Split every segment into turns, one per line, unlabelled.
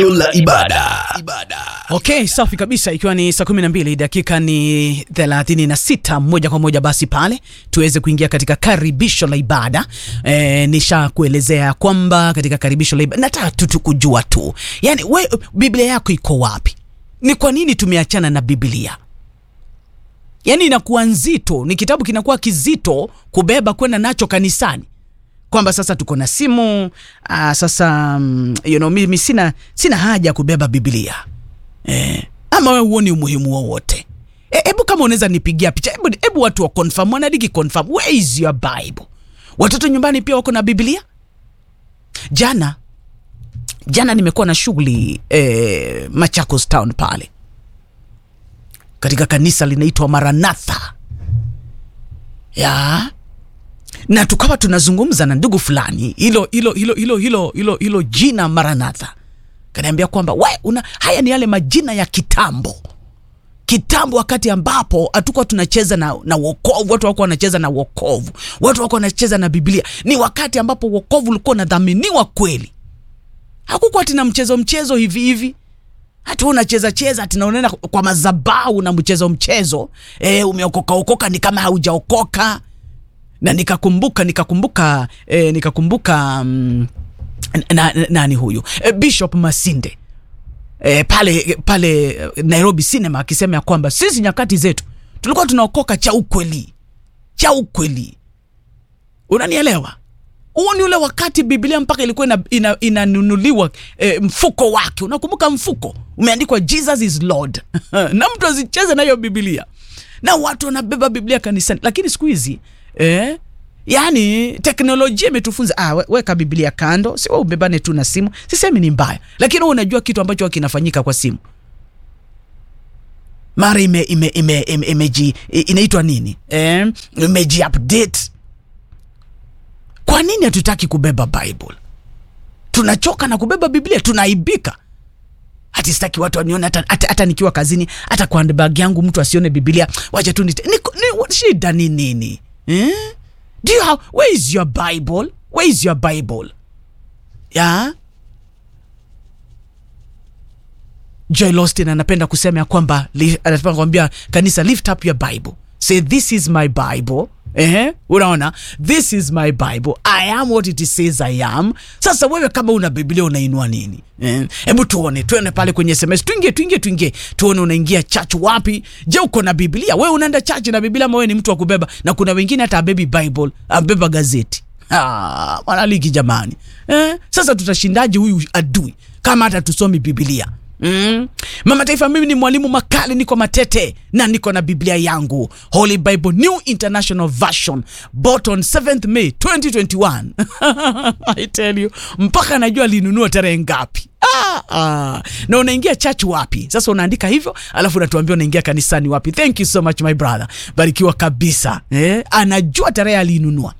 la ibada. ibada.
Okay, safi kabisa, ikiwa ni saa 12 dakika ni 36, moja kwa moja basi pale tuweze kuingia katika karibisho la ibada. E, nisha kuelezea kwamba katika karibisho la ibada nataka tu kujua tu, yani we Biblia yako iko wapi? Ni kwa nini tumeachana na Biblia? Yani inakuwa nzito, ni kitabu kinakuwa kizito kubeba kwenda nacho kanisani kwamba sasa tuko na simu aa, sasa mm, you know, mimi sina, sina haja ya kubeba Biblia eh, ama wewe huoni umuhimu wowote? Hebu e, kama unaweza nipigia picha, hebu hebu watu wa confirm, wanadiki confirm, where is your Bible? Watoto nyumbani pia wako na Biblia? Jana jana nimekuwa na shughuli eh, Machakos town pale katika kanisa linaitwa Maranatha ya na tukawa tunazungumza na ndugu fulani, hilo hilo hilo hilo hilo hilo hilo jina Maranatha, kaniambia kwamba we una haya ni yale majina ya kitambo kitambo, wakati ambapo hatukuwa tunacheza na, na wokovu. Watu wako wanacheza na wokovu, watu wako wanacheza na Biblia. Ni wakati ambapo wokovu ulikuwa unadhaminiwa kweli, hakukuwa tina mchezo mchezo hivi hivi hati unacheza cheza ati unaenda kwa madhabahu na mchezo mchezo, e, umeokoka okoka ni kama haujaokoka na nikakumbuka nikakumbuka eh, nikakumbuka mm, na, na, nani huyu eh, Bishop Masinde eh, pale pale Nairobi Cinema akisema ya kwamba sisi nyakati zetu tulikuwa tunaokoka cha ukweli cha ukweli. Unanielewa? Huo ni ule wakati Biblia mpaka ilikuwa inanunuliwa ina, ina eh, mfuko wake. Unakumbuka mfuko umeandikwa Jesus is Lord na mtu azicheze na hiyo Biblia na watu wanabeba Biblia kanisani, lakini siku hizi Eh? Yaani teknolojia imetufunza ah, we, weka Biblia kando, si wewe ubebane tu na simu. Sisemi ni mbaya, lakini wewe unajua kitu ambacho kinafanyika kwa simu. Mara ime ime ime, ime, ime inaitwa nini? Eh, imeji update. Kwa nini hatutaki kubeba Bible? Tunachoka na kubeba Biblia, tunaibika. Hati sitaki watu wanione hata, hata, hata nikiwa kazini, hata kwa handbag yangu mtu asione Biblia. Wacha tu nite. Ni, ni, shida ni nini? Eh? Do you have, where is your Bible? Where is your Bible? Yeah? Joy Lostin anapenda kusema ya kwamba anapenda kuambia kanisa lift up your Bible. Say this is my Bible. Eh, unaona, this is my Bible. I am what it says I am. Sasa wewe kama una Biblia unainua nini? Eh, hebu tuone, tuone pale kwenye SMS. Tuingie, tuingie, tuingie. Tuone unaingia church wapi? Je, uko na Biblia? Wewe unaenda church na Biblia ama wewe ni mtu wa kubeba? Na kuna wengine hata abebi Bible, abeba gazeti. Ah, mwanaliki jamani. Eh, sasa tutashindaje huyu adui kama hata tusomi Biblia? Mm. Mama Taifa, mimi ni mwalimu Makali, niko Matete na niko na Biblia yangu Holy Bible New International Version bought on 7th May 2021 I tell you, mpaka najua linunua tarehe ngapi. Ah, ah. Na unaingia church wapi? Sasa unaandika hivyo, alafu unatuambia unaingia kanisani wapi. Thank you so much my brother, barikiwa kabisa eh? Anajua tarehe alinunua.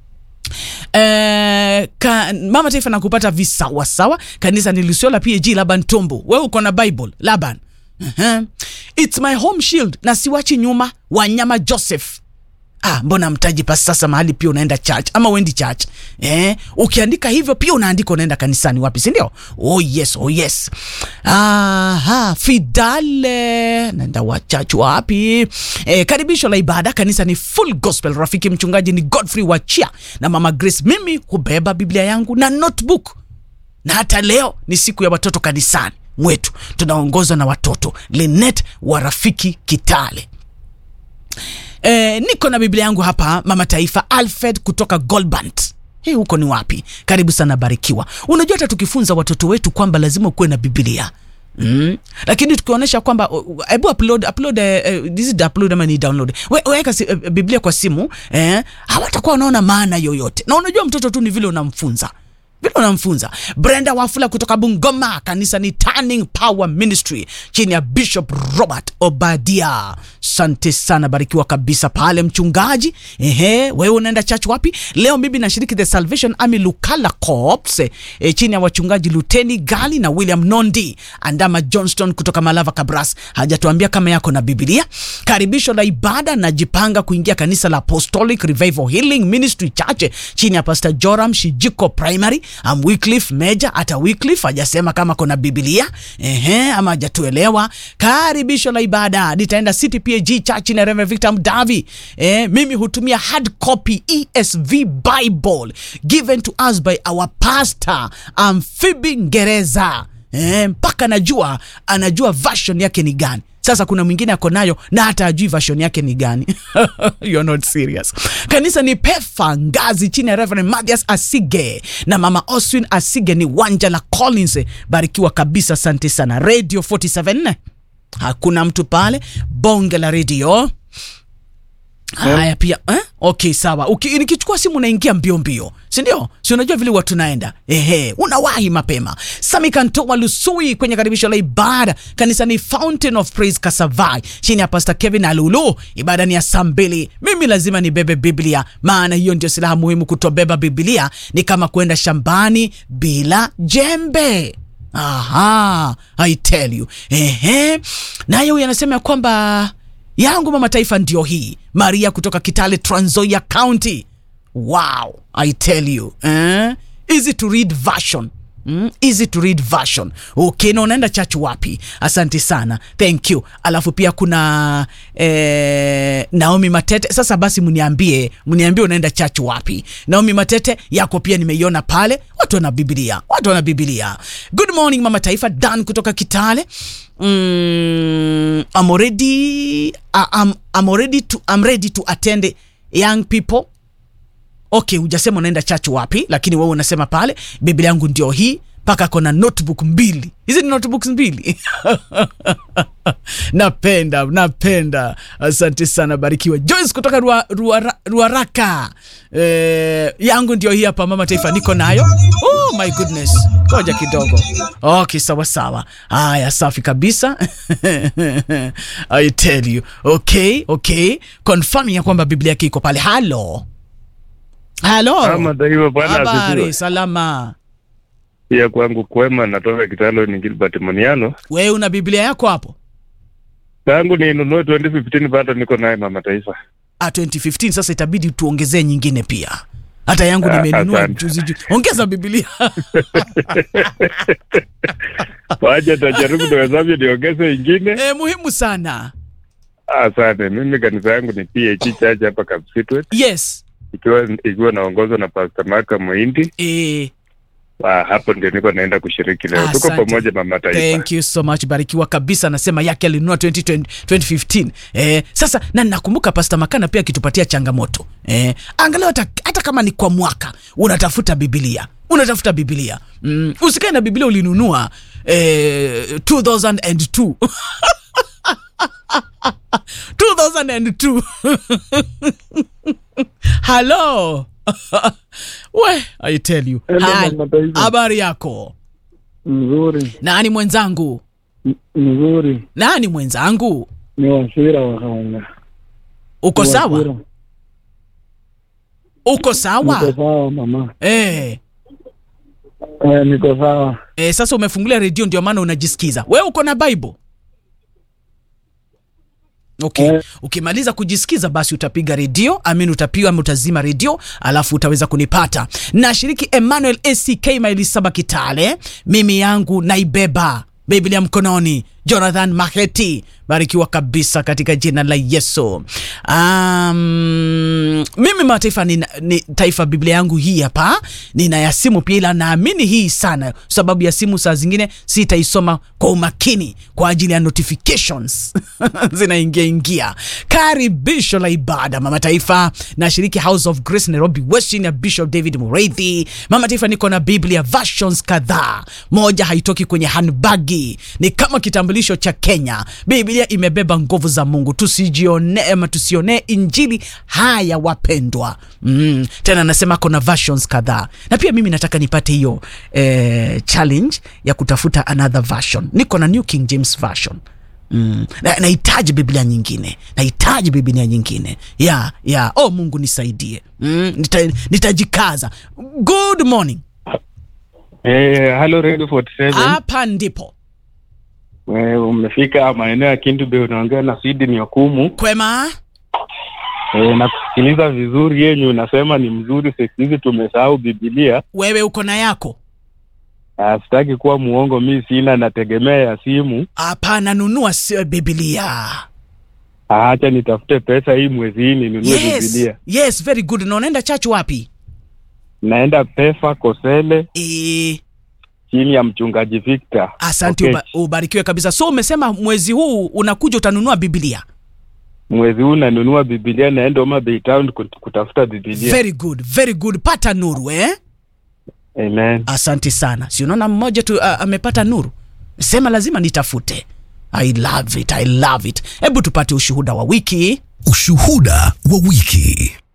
Eh, ka, Mama Taifa na kupata visawa sawa. Kanisa ni Lusiola PAG Laban Tombo. Wewe uko na Bible Laban. Uh-huh. It's my home shield na siwachi nyuma. Wanyama Joseph. Ah, mbona mtaji pasi sasa mahali pia unaenda church ama uendi church? Eh, ukiandika hivyo pia unaandika unaenda kanisani wapi, si ndio? Oh yes, oh yes. Aha, Fidale naenda wa church wapi? Eh, karibisho la ibada kanisa ni Full Gospel. Rafiki mchungaji ni Godfrey Wachia na Mama Grace. Mimi hubeba Biblia yangu na notebook, na hata leo ni siku ya watoto kanisani mwetu, tunaongozwa na watoto Linet wa Rafiki Kitale. Eh, niko na Biblia yangu hapa Mama Taifa Alfred kutoka Goldbant. Hii huko ni wapi? Karibu sana Barikiwa. Unajua hata tukifunza watoto wetu kwamba lazima ukuwe na Biblia. Mm. Lakini tukionyesha kwamba hebu upload upload uh, this is upload ama ni download. We, weka uh, Biblia kwa simu eh, hawatakuwa wanaona maana yoyote. Na unajua mtoto tu ni vile unamfunza vile unamfunza. Brenda Wafula kutoka Bungoma, kanisa ni Turning Power Ministry chini ya Bishop Robert Obadia. Sante sana, barikiwa kabisa pale mchungaji. Ehe, wewe unaenda church wapi leo? Mimi nashiriki the Salvation Army Lukala Corps e, chini ya wachungaji Luteni Gali na William Nondi. Andama Johnston kutoka Malava Kabras hajatuambia kama yako na Biblia. Karibisho la ibada, najipanga kuingia kanisa la Apostolic Revival Healing Ministry Church chini ya Pastor Joram Shijiko Primary am Wycliffe Meja hata Wycliffe hajasema kama kuna Biblia ehe, ama hajatuelewa. Karibisho la ibada nitaenda City PAG Church na Reverend Victor Mdavi. Eh, mimi hutumia hard copy ESV Bible given to us by our pastor Amphibi Ngereza. Eh, mpaka najua anajua version yake ni gani. Sasa kuna mwingine ako nayo na hata ajui version yake ni gani. You're not serious. Kanisa ni Pefa Ngazi chini ya Reverend Mathias Asige na Mama Oswin Asige ni wanja la Collins. Barikiwa kabisa, asante sana. Radio 47 hakuna mtu pale, bonge la radio Haya pia eh? Okay, sawa. Uki, nikichukua simu unaingia mbio mbio, si ndio? Si unajua vile watu naenda, ehe, unawahi mapema. Sami Kantoa Lusui kwenye karibisho la ibada kanisa ni Fountain of Praise Kasavai chini ya Pastor Kevin Alulu. Ibada ni ya saa mbili. Mimi lazima nibebe Biblia, maana hiyo ndio silaha muhimu. Kutobeba Biblia ni kama kwenda shambani bila jembe. Aha, I tell you. Ehe, naye huyu anasema ya kwamba yangu mama taifa ndio hii maria kutoka kitale Trans Nzoia county wow i tell you eh? easy to read version Mm, easy to read version okay na unaenda church wapi asante sana thank you alafu pia kuna eh, naomi matete sasa basi mniambie mniambie unaenda church wapi naomi matete yako pia nimeiona pale watu wana biblia watu wana biblia good morning mama taifa dan kutoka kitale mm, I'm already, I- I'm, I'm already to, I'm ready to attend young people okay hujasema unaenda church wapi lakini wewe unasema pale biblia yangu ndio hii mpaka kona notebook mbili hizi ni notebooks mbili napenda napenda asante sana barikiwa joyce kutoka ruaraka rua, rua ruaraka. eh, yangu ndio hii hapa mama taifa niko nayo oh my goodness koja kidogo okay sawa sawa haya safi kabisa i tell you okay okay confirming ya kwamba biblia yake iko pale halo halo
Ama taifa bwana
habari
asifiwe.
salama
Pia kwangu kwema, natoka Kitalo ni Gilbert Moniano.
wewe una biblia yako hapo
Tangu ninunue 2015 bado niko naye mama taifa.
ah, 2015 sasa itabidi tuongezee nyingine pia hata yangu
Ah,
nimenunua
asante.
juzi juzi ongeza biblia
Waje tajaribu niwezavyo niongeze ingine.
e, muhimu sana
Asante. Mimi kanisa yangu ni PAG Church hapa Kapsitwet,
yes
ikiwa ikiwa naongozwa na Pastor Maka Muhindi.
e,
Ah, hapo ndio niko naenda kushiriki leo. Tuko
Asante.
pamoja mama taifa.
thank you so much barikiwa kabisa anasema yake alinunua 2020 2015 eh, sasa na nakumbuka pasta makana pia akitupatia changamoto eh, angalau hata, hata kama ni kwa mwaka unatafuta bibilia unatafuta bibilia mm, usikae na bibilia ulinunua eh, 2002 2002 halo we i tell you
Hello,
Hi.
Mama Taifa.
habari yako
Mzuri,
nani mwenzangu
m- mzuri.
nani mwenzangu
Ni Wasira wa Kaunga.
uko
Ni
sawa
Wasira.
uko
Niko
sawa
sawa mama.
eh,
Eh, niko sawa.
eh, sasa umefungulia redio ndio maana unajisikiza we uko na bible okay
Eh.
ukimaliza kujisikiza basi utapiga redio amin utapiga ama utazima redio alafu utaweza kunipata nashiriki emmanuel ack maili saba kitale mimi yangu naibeba biblia mkononi jonathan maheti barikiwa kabisa katika jina la yesu um, mimi mataifa ni, ni taifa biblia yangu hii hapa nina ya simu pia ila naamini hii sana sababu ya simu saa zingine sitaisoma kwa umakini kwa ajili ya notifications zinaingia ingia karibisho la ibada mama taifa nashiriki house of grace nairobi west chini ya bishop david mureithi mama taifa niko na biblia versions kadhaa moja haitoki kwenye handbagi ni kama kitambulisho cha kenya biblia imebeba nguvu za mungu tusijione ama tusionee injili haya wapendwa mm. tena nasema kuna versions kadhaa na pia mimi nataka nipate hiyo eh, challenge ya kutafuta another version niko na new king james version Mm. Na- nahitaji biblia nyingine nahitaji biblia nyingine ya ya oh mungu nisaidie mm. Nita, nitajikaza good morning
Eh, hello Radio 47.
hapa ndipo
Eh, umefika maeneo ya Kindu Bay unaongea na Sidi ni Okumu.
kwema
E, na kusikiliza vizuri yenyu unasema ni mzuri. Siku hizi tumesahau Bibilia.
wewe uko na yako
Ah, Sitaki kuwa muongo, mi sina, nategemea ya simu.
hapana nunua si- bibilia
Ah, Acha nitafute pesa hii mwezi hii ninunue
yes
Bibilia.
yes very good na unaenda church wapi
Naenda Pefa Kosele
e,
chini ya mchungaji Victor.
asante
Okay.
uba, ubarikiwe kabisa so umesema mwezi huu unakuja utanunua bibilia
Mwezi huu nanunua Bibilia, naenda Homa Bay Town kut- kutafuta Bibilia.
very good very good pata nuru eh?
Amen.
asante sana si unaona mmoja tu uh, amepata nuru sema lazima nitafute i love it i love it hebu tupate ushuhuda wa wiki
Ushuhuda wa wiki.